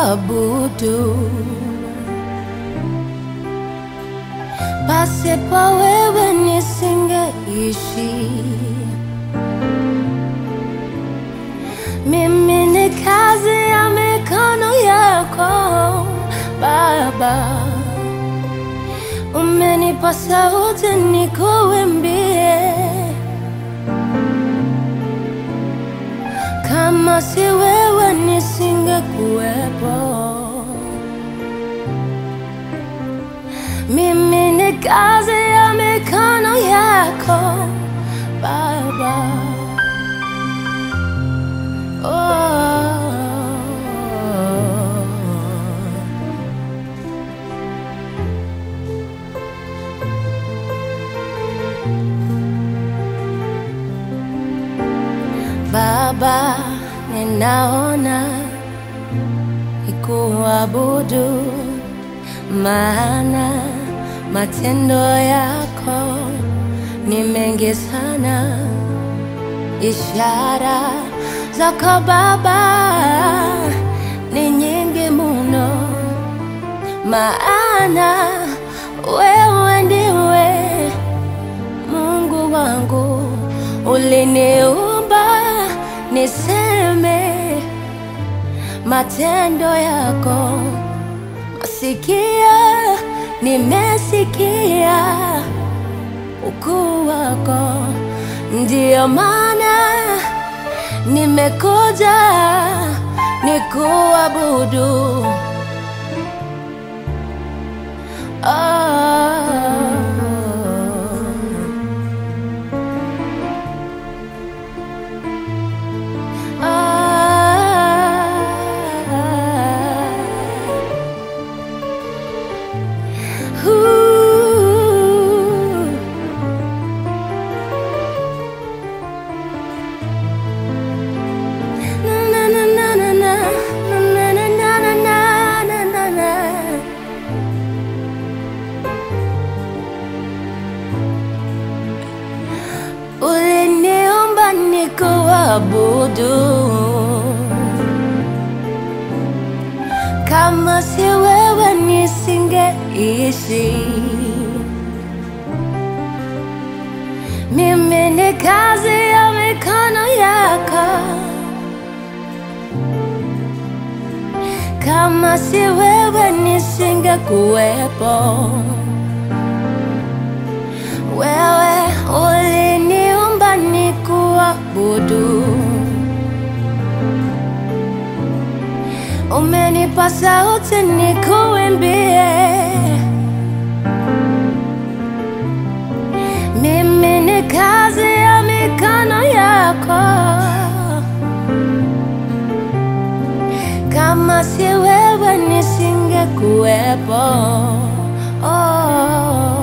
nikuabudu. Pasipo wewe nisingeishi. Mimi ni kazi ya mikono yako Baba, umenipa sauti nikuimbie. Kama si wewe nisingekuwepo. Mimi ni kazi ya mikono yako Baba. Oh. Baba, ninaona nikuabudu, maana matendo yako ni mengi sana, ishara zako Baba ni nyingi muno, maana wewe ndiwe Mungu wangu, uliniumba niseme matendo yako. Masikia nimesikia ukuu wako, ndiyo maana nimekuja nikuabudu. Oh. Uliniumba nikuabudu, kama si wewe nisingeishi. Mimi ni kazi ya mikono yako, kama si wewe nisingekuwepo. Wewe uliniumba nikuabudu, umenipa sauti nikuimbie. Mimi ni kazi ya mikono yako, kama si wewe nisingekuwepo. Oh.